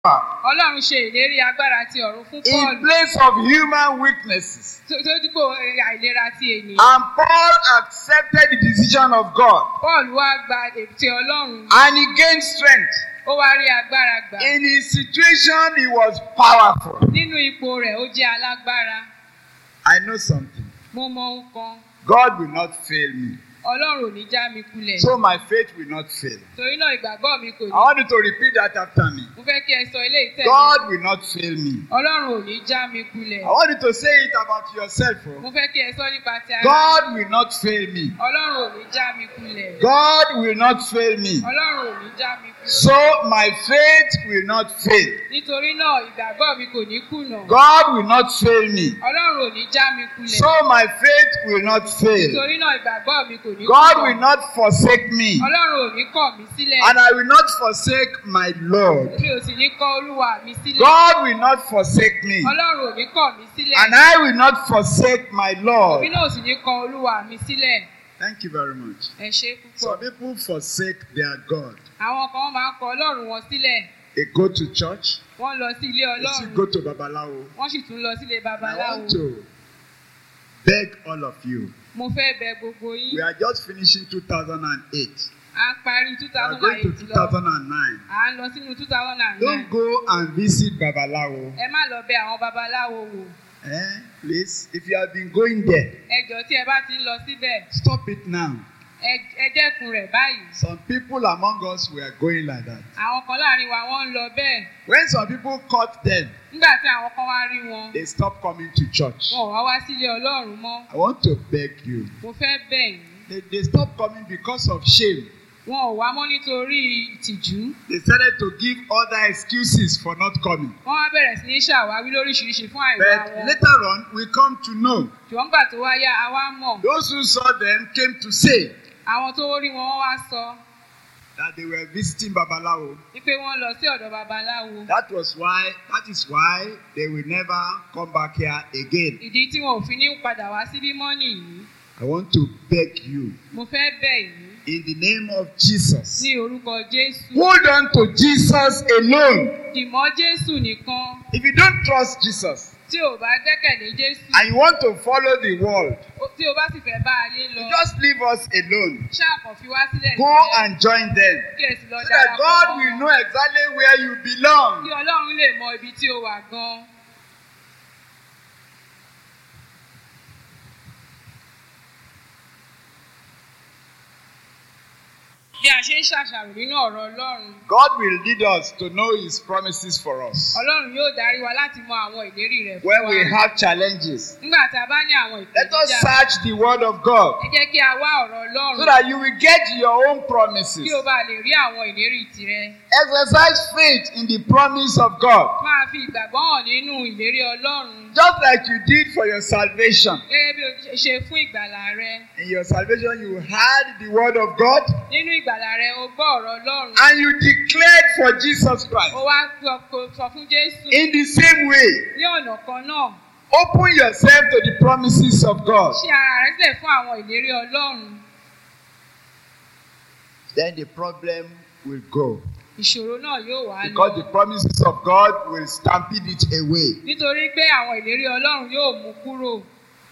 ọlọ́run ṣe ìlérí agbára ti ọ̀run fún in paul place of human weaknesses. tó tó dípò àìlera ti ènìyàn And Paul accepted the decision of God paul wá gba ète ọlọ́run and he gained strength. ó wá rí agbára gbà In his situation, he was powerful. nínú ipò rẹ̀ ó jẹ́ alágbára I know something. mo mọ ohun kan God will not fail me. ọlọ́run ò ní já mi kulẹ̀ So my faith will not fail. torí náà ìgbàgbọ́ mi kò I ní want you to repeat that after me. mo fẹ́ kí ẹ sọ ilé ìtẹ̀ God will not fail me. ọlọ́run ò ní já mi kulẹ̀ I want you to say it about yourself. mo oh. fẹ́ kí ẹ sọ nípa ti ara God will not fail me. ọlọ́run ò ní já mi kulẹ̀ God will not fail me. ọlọ́run ò ní já mi kulẹ̀ So my faith will not fail. nítorí náà ìgbàgbọ́ mi kò ní kùnà God will not fail me. ọlọ́run ò ní já mi kulẹ̀ So my faith will not fail. nítorí náà ìgbàgbọ́ mi kò ní God kùnà will not forsake me. ọlọ́run ò ní kọ̀ mí sílẹ̀ And I will not forsake my Lord. mi ò sì ní kọ̀ olúwa mi sílẹ̀ God will not forsake me. ọlọ́run ò ní kọ̀ mí sílẹ̀ And I will not forsake my èmi Lord. náà ò sì ní kọ̀ olúwa mi sílẹ̀ Thank you very much. ẹ ṣé púpọ̀ Some people forsake their God. àwọn kan máa ń kọ̀ ọlọ́run wọn sílẹ̀ They go to church, wọ́n lọ sí ilé they still ọlọ́run go to Babalawo. wọ́n sì tún lọ sílé I babaláwo want to beg all of you. mo fẹ́ bẹ̀ gbogbo yín We are just finishing 2008. à ń parí two We are thousand going and to eight lọ 2009. à ń lọ sínú two thousand and Don't nine go and visit Babalawo. ẹ má lọ bẹ̀ àwọn babaláwo wò Eh? Please, if you have been going there, ẹ jọ̀ọ́ tí ẹ bá ti ń lọ síbẹ̀ stop it now. ẹ ẹ dẹ́kun rẹ̀ báyìí Some people among us were going like that. àwọn kan láàrin wa wọ́n ń lọ bẹ́ẹ̀ When some people caught them, nígbà tí àwọn kan wá rí wọn they stopped coming to church. wọn ò wá wá sílé ọlọ́run mọ́ I want to beg you. mo fẹ́ bẹ̀ yín They, they stopped coming because of shame. wọn ò wá mọ́ nítorí ìtìjú They started to give other excuses for not coming. wọ́n wá bẹ̀rẹ̀ sí ní ṣàwáwí lóríṣiríṣi fún àìwá But wọn later on, we come to know ṣùgbọ́n gbà tó wá yá a wá mọ̀ those who saw them came to say àwọn tó rí wọn wọ́n wá sọ that they were visiting Babalawo. wípé wọ́n lọ sí ọ̀dọ̀ babaláwo That was why, that is why they will never come back here again. ìdí tí wọn ò fi ní padà wá síbí mọ́ nìyí I want to beg you mo fẹ́ bẹ̀ yín in the name of Jesus. ní orúkọ jésù Hold on to Jesus alone. dìmọ́ jésù nìkan If you don't trust Jesus tí ò bá gbẹ́kẹ̀lé jésù and you want to follow the world, ó- tí o bá sì fẹ́ bá ayé lọ just leave us alone. ṣáàkàn fi wá sílẹ̀ Go sílẹ̀ and join them kí ẹ sì lọ so that darapọ̀ God mọ́ will wọn. know exactly where you kí belong. ọlọ́run lè mọ ibi tí o wà gan. bí a ṣe ń ṣàṣàrò nínú ọ̀rọ̀ ọlọ́run God will lead us to know His promises for us. ọlọ́run yóò darí wa láti mọ àwọn ìlérí rẹ̀ fún When wa we have challenges, nígbà tá a bá ní àwọn let us ìpèníjà search the Word of God ẹ jẹ́ kí a wá ọ̀rọ̀ ọlọ́run so that you will get your own promises. kí o bá lè rí àwọn ìlérí tirẹ̀ Exercise faith in the promise of God, máa fi ìgbàgbọ́ hàn nínú ìlérí ọlọ́run just like you did for your salvation. gẹ́gẹ́ bí o ṣe ṣe fún ìgbàlà rẹ In your salvation, you heard the Word of God nínú ìgbàlà rẹ o gbọ́ ọ̀rọ̀ ọlọ́run and you declared for Jesus Christ. ó wá sọ kó- sọ fún jésù In the same way, ní ọ̀nà kan náà open yourself to the promises of God. ṣí ara rẹ sílẹ̀ fún àwọn ìlérí ọlọ́run Then the problem will go. ìṣòro náà yóò wá Because the lọ promises of God will stampede it away. nítorí pé àwọn ìlérí ọlọ́run yóò mú kúrò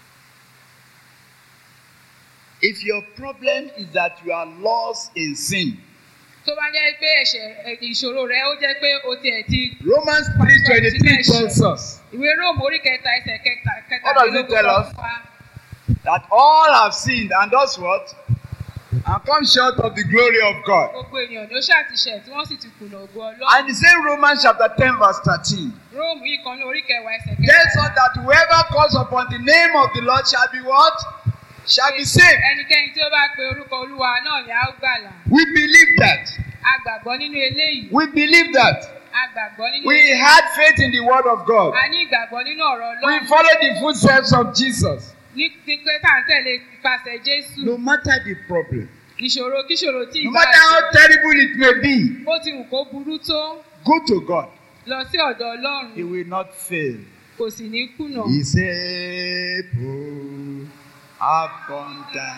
If your problem is that you are lost in sin, tó bá jẹ́ pé ẹ̀ṣẹ̀ ẹ̀, ìṣòro rẹ ó jẹ́ pé o tiẹ̀ ti Romans 3:23 tells us ìwé róòmù orí kẹta ẹsẹ̀ kẹta What does it tell us? fa that all have sinned and does what? And come short of the glory of God. gbogbo ènìyàn ló ṣàtìṣẹ̀ tí wọ́n sì ti kùnà ògo ọlọ́run And the same Romans chapter 10, verse 13 róòmù yìí kan ní orí kẹwàá ẹsẹ̀ tells us kẹta that whoever calls upon the name of the Lord shall be what? Shall be saved. ẹnikẹ́ni tí ó bá pe orúkọ olúwa náà ni a ó gbàlà We believe that. a gbàgbọ́ nínú eléyìí We believe that. a gbàgbọ́ nínú We had faith in the word of God. a ní ìgbàgbọ́ nínú ọ̀rọ̀ We ọlọ́run follow the footsteps of Jesus. ní ti pé tá à ń tẹ̀lé ipasẹ̀ jésù No matter the problem, ìṣòro kíṣòro tí no ìbá matter how terrible it may be, bó ti wù kó burú tó go to God. lọ sí ọ̀dọ̀ ọlọ́run He will not fail. kò sì ní kùnà He's able,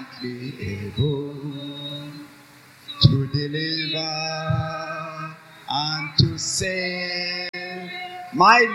abundantly able to deliver and to save my